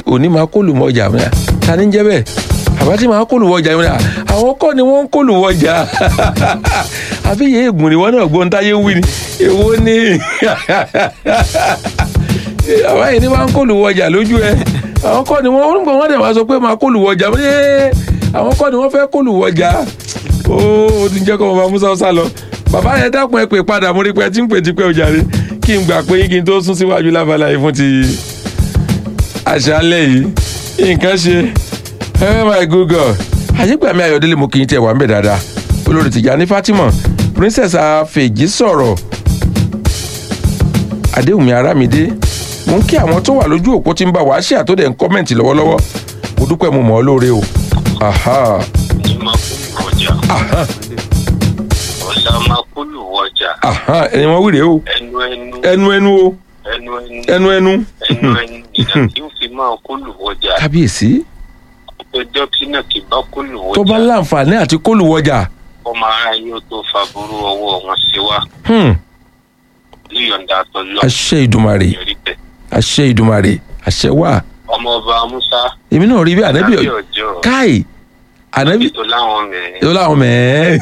òní máa kó lùmọ̀jà mi ta ni ń jẹ́ bẹ́ẹ̀ àbá tí máa kó lùwọ́jà mi àwọn kọ́ ni wọ́n ń kó lùwọ́jà àbí yẹ ègùn ni wọ́n náà gbọ́n táyé wí ni èwo ni àbá yìí ni máa ń kó lùwọ́jà lójú ẹ àwọn kọ́ ni wọ́n ń gbọ́n wọ́n dẹ̀ máa sọ pé máa kó lùwọ́jà mi àwọn kọ́ ni wọ́n fẹ́ kó lùwọ́jà ó ó ti jẹ́ kó bàbá musa sá lọ bàbá yẹn dákun ẹ pè padà mo rí pé ẹ ti ń pè tipẹ́ òjàre kí n gbà pé yín kí n tó sún síwájú lábala yìí fún ti àṣálẹ́ yìí nǹkan ṣe oh my good god àyígbàmí ayọ̀délé mo kì í tiẹ̀ wà ń bẹ̀ dáadáa olórí tìjàní fatima princess afèjì sọ̀rọ̀ adéwùmí arámidé mo ń kí àwọn tó wà lójú òpó tí ń bá wàá ṣe àtòdẹ̀ ń kọ́mẹ̀ntì lọ́wọ́lọ́wọ́ mo dúpẹ́ mo mọ̀ ọ́ lóore o. aha ní makulu wọjà aha ọ̀la makulu wọjà aha ẹni wọn wí rèé o ẹnu ẹnu ẹnu ẹnu o ẹnu ẹnu ẹnu ẹnu ẹnu ẹnu ìdá tí ó fi máa kulu wọjà kábíyèsí ọjọ́ tí náà kì bá kulu tó bá wọjà láǹfààní àti kólùwọjà ọmọ ara yóò tó fa burú ọwọ́ wọn sí wa hmm, líyọ̀ǹda àtọ́lọ́ àṣẹ ìdùmarè yọrí bẹ́ẹ̀ àṣẹ ìdùmarè àṣẹ wà ọmọ ọba musa èmi náà rí bí ànábì lábẹ́ ọjọ́ káì ànábì tó láwọn mẹ́rin yóò láwọn mẹ́ẹ́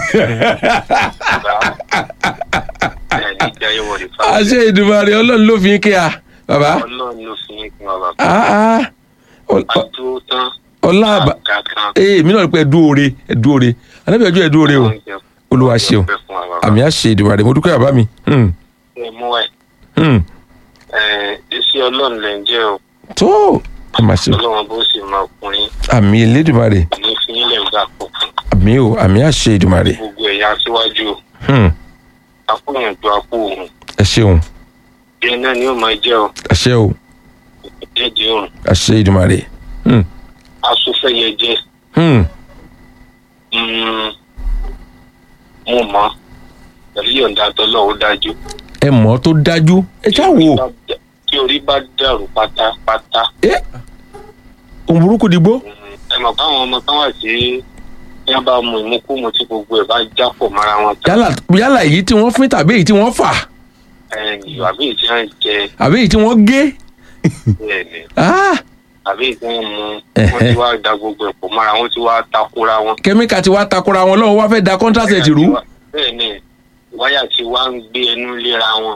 bá ẹ̀ ní jẹ́ ìwọ̀n ìfà àṣẹ ìdùmarè ọlọ́run ló fi ń kí a bàbá ọlọ́run ló fi ń pin ọba ah, ah, ọ- ọ- adúró tán ọlá àbá kankan ee èmi náà rí pé ẹdú oore ẹdú oore ànábì ọjọ́ ẹdú oore o olúwa ṣeun àmì àṣẹ ìdùmarè mo dúpẹ́ bàbá mi hmm, ẹ mú ẹ hmm. ẹ iṣẹ́ ọlọ́run lẹ ń jẹ́ o tó ẹ máa ṣe ọlọ́run bó sì máa kún yín àmì elédùmarè ní fi yín lẹ̀ gbà pọ̀ àmì o àmì àṣẹ ìdùmarè gbogbo ẹ̀yà síwájú o hmm, akóyànjú akó òun ẹ ṣeun bí ẹ náà ni ó máa jẹ́ o àṣẹ o jẹ́jẹ́ òrùn àṣẹ ìdùmarè hmm, asúfẹ́yẹ jẹ́ hmm. mo mọ̀ pẹ̀lú yọ̀ǹda tọ́lọ́ ó dájú ẹ mọ̀ ọ́ tó dájú ẹ já wò tí orí bá dàrú pátápátá ẹ òun burúkú dìgbò ẹ mọ̀ káwọn ọmọ kan wà sí bí wọ́n bá mu ìmúkúmu tí gbogbo ẹ̀ bá jápọ̀ mọ́ra wọn tán yálà yálà èyí tí wọ́n fín tàbí èyí tí wọ́n fà ẹ̀yìn àbí ìtí wọn jẹ àbí èyí tí wọ́n gé bẹ́ẹ̀ ni ah, àbí ìtí wọn mu wọ́n ti wá da gbogbo ẹ̀ pọ̀ mọ́ra wọn ti wá takora wọn. kẹ́míkà ti wá takora wọn lọ́wọ́ wá fẹ́ da kọ́ńtàṣẹ̀tì rú bẹ́ẹ̀ ni wáyà tí wá ń gbé ẹnu léra wọn.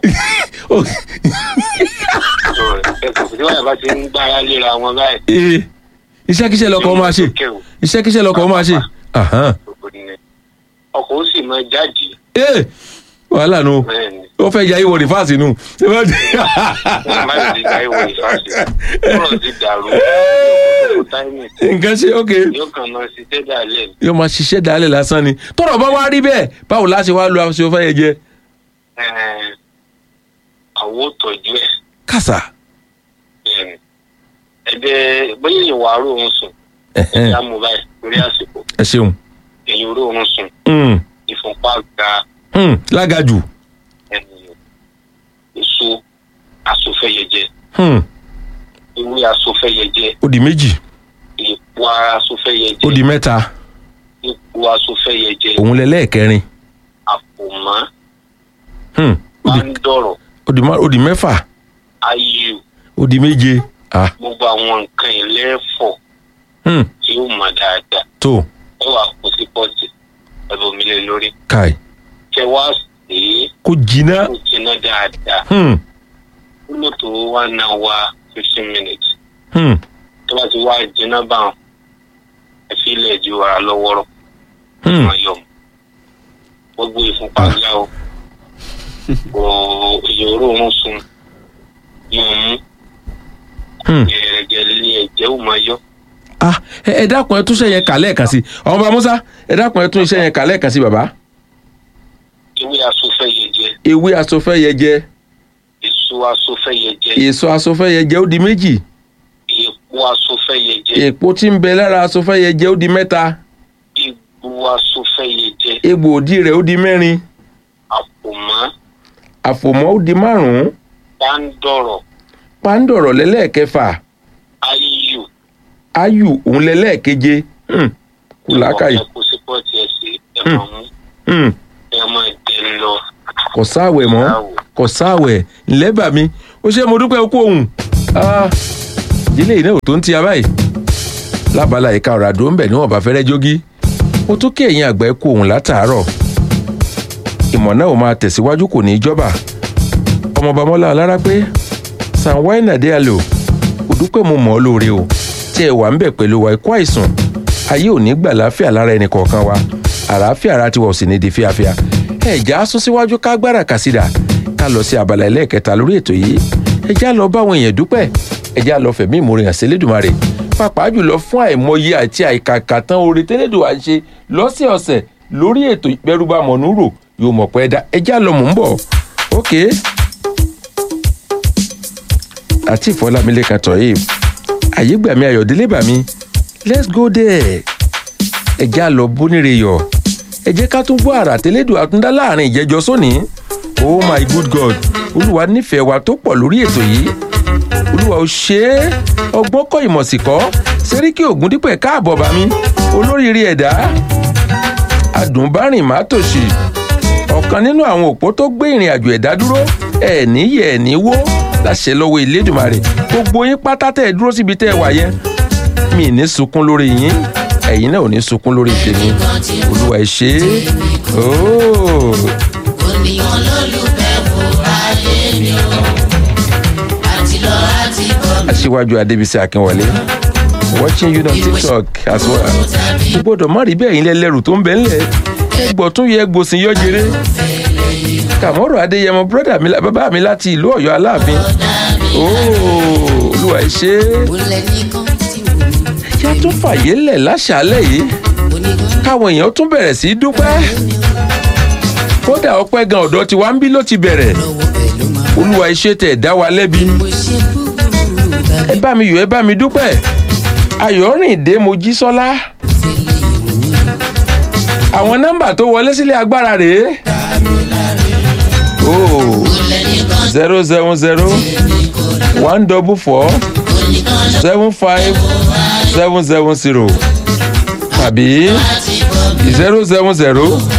ẹ̀kọ́ tí wáyà bá ti ń gbára léra wọn báyìí. Ee, iṣẹ́kíṣẹ́ lọkọ̀ máa ṣe iṣẹ́kíṣẹ́ lọkọ̀ máa ṣe Ahan. ọkọ̀ ó sì máa jáde Ee, wàhálà nu bẹ́ẹ̀ ni ó fẹ́ ya ìwọ rìfáàsì nu wọ́n má ti dá ìwò ìfàṣẹ ọ̀rọ̀ ti dàrú táìmì nǹkan ṣe ok yóò kàn máa ṣiṣẹ́ dàlẹ́ ni. yóò máa ṣiṣẹ́ dálẹ̀ lásán ni tọ́rọ̀ bá wá rí bẹ́ẹ̀ báwo láti wá lu aṣọ fẹ́ yẹ jẹ Ẹ̀ẹ́n, àwọn ò tọ́jú ẹ̀ kàṣà bẹ́ẹ̀ ni ẹ̀dẹ̀ bóyá ìwà àárò òun sùn Ẹ̀hẹ́n. ẹ̀dá mú báyìí torí àsìkò ẹ ṣeun èyí oró òun sùn Hmm, ìfúnpá ga hmm, lágàjù ènìyàn èso asòfẹ́yẹjẹ Hmm, ewé asòfẹ́yẹjẹ ó di méjì èpo ara asòfẹ́yẹjẹ ó di mẹ́ta epo asòfẹ́yẹjẹ òun lẹ lẹ́ẹ̀kẹrin àpòmọ́ Hmm, ó di- báńdọ̀rọ̀ ó di má- ó di mẹ́fà ayò ó di méje ah gbogbo àwọn nǹkan ìlẹ́fọ̀ hmm, tí ó mọ̀ dáadáa tó ẹ wà kó sí pọ́ọ̀tì ẹ̀bùnmílẹ̀ lórí káì kẹ wá sí i kó jiná kó jiná dáadáa Hmm, ó lò tó wá náà wá fifteen minutes hmm, tó bá ti wá jiná báwọn ẹ fi ilẹ̀ ju ara lọ́wọ́rọ́ hmm. máa yọ mọ́ gbogbo ìfúnpá ga o kò ìyòrò òun sùn yóò mú Hmm. gẹ̀rẹ́gẹ̀ lé ẹ̀jẹ̀ ó máa yọ ah ẹ ẹ dákun ẹ tún iṣẹ́ yẹn kà lẹ́ẹ̀kan sí ọmọ bá musa ẹ dákun ẹ tún iṣẹ́ yẹn kà lẹ́ẹ̀kan sí bàbá ewé asòfẹ́yẹjẹ ewé asọfẹ́yẹjẹ èso asòfẹ́yẹjẹ èso asọfẹ́yẹjẹ ó di méjì èpo asòfẹ́yẹjẹ èpo tí ń bẹ lára asọfẹ́yẹjẹ ó di mẹ́ta egbò asòfẹ́yẹjẹ egbò òdì rẹ̀ ó di mẹ́rin àpòmọ́ àfòmọ́ ó di márùn-ún báńdọ̀rọ̀ pàǹdọ̀rọ̀ lẹ́lẹ́ẹ̀kẹfà ayò ayù òun lẹ́lẹ́ẹ̀keje Hmm, kù làákàyè ẹ kó sí pọ́ọ̀tì ẹ̀ sí ẹ máa mú Hmm, ẹ máa jẹ lọ kò sáàwẹ̀ mọ́ láwò kò sáàwẹ̀ ńlẹ́ bà mí ó ṣe mo dúpẹ́ okú òun Ah, àjílẹ̀ iná ò tó ń ti abáyé lábala ìka ọ̀rọ̀ àdó ń bẹ̀ níwọ̀n bá fẹ́rẹ́ jógí mo tún kí ẹ̀yin àgbà ẹ kú òun látàárọ̀ ìmọ̀ náà ò máa tẹ̀síwájú kò ní í jọba ọmọọba mọ́lá alára pé sanwó-ẹ̀nà dé àlò kò dúpẹ́ mo mọ̀ ọ́ lóore o tí ẹ wà ń bẹ̀ pẹ̀lú wa ikú àìsàn ayé ò ní gbà láfíà lára ẹnì kọ̀ọ̀kan wa àlàáfíà ara tiwa ò sì ní di fíafíà ẹ̀já sún síwájú ká gbára kàsídà ká lọ sí abala ẹlẹ́ẹ̀kẹta lórí ètò yìí ẹ̀já lọ bá àwọn èèyàn dúpẹ́ ẹ̀já lọ fẹ̀mí ìmoore hàn sí Elédùmarè pàápàá jùlọ fún àìmọye àti àìkàkà tán oore tẹ́lẹ̀dùn à ń ṣe lọ́sẹ̀ọ̀sẹ̀ lórí ètò ìpẹ́rùbà mọ̀núrò yóò mọ̀ pẹ́ dá ẹ̀já lọ mò ń bọ̀ ókè àti ìfọlámilẹ́kan tọ̀yìn àyégbàmí ayọ̀délé bàmí let's go there ẹ̀já lọ bóníre yọ̀ ẹ jẹ́ ká tún gbọ́ àrà tẹ́lẹ̀dùn àtúndá láàrin ìjẹ́jọ́ sóní oh my good god olúwa nífẹ̀ẹ́ wa tó pọ̀ lórí ètò yìí olúwa ò ṣe é ọgbọ́n kọ́ ìmọ̀ sí kọ́ sẹ́ríkì ògúndípẹ̀ káàbọ̀ bá mi olóríire ẹ̀dá adùnbárìn má tòṣì ọ̀kan nínú àwọn òpó tó gbé ìrìn àjò ẹ̀dá dúró ẹ̀ níyẹ̀ ẹ̀ ní wó láṣẹ lọ́wọ́ Elédùmarè gbogbo yín pátá tẹ́ ẹ dúró síbi tẹ́ ẹ wà yẹn mi ní sunkún lórí yín ẹ̀yin náà ò ní sunkún lórí tèmi olúwa ẹ ṣé ooo. oníyan lólùfẹ́ fún ayé mi o àti lọ àti bọ̀ aṣíwájú adébísí akínwọlé watching you on tiktok as well o gbọ́dọ̀ má rí bẹ́ẹ̀ yín lẹ́lẹ́rù tó ń bẹ ńlẹ̀ ẹgbọ́ tún yẹ gbòsìn yọjẹrẹ kàmọ́rọ̀ adéyẹmọ bírọ́dà mi bàbá mi láti ìlú ọ̀yọ́ aláàfin ooo olúwa ẹ ṣé olè nìkan tí wò mí yá tún fàyè lẹ̀ láṣàálẹ̀ yìí onígan káwọn èèyàn tún bẹ̀rẹ̀ sí í dúpẹ́ kódà ọpẹ́ gan ọ̀dọ́ tiwa ń bí ló ti bẹ̀rẹ̀ lọ́wọ́ bẹ́ẹ̀ ló máa olúwa iṣẹ́ tẹ̀ dá wa lẹ́bi mo ṣe búburú ẹ tàbí bá mi yọ̀ ẹ bá mi dúpẹ́ ayọ̀rìndé mojísọ́lá fẹ́lẹ́ ìròyìn àwọn nọ́mbà tó wọlé sílé agbára rèé oh olè nìkan zero seven zero one double four onígan seven five seven seven zero tàbí láti bọ̀ zero seven zero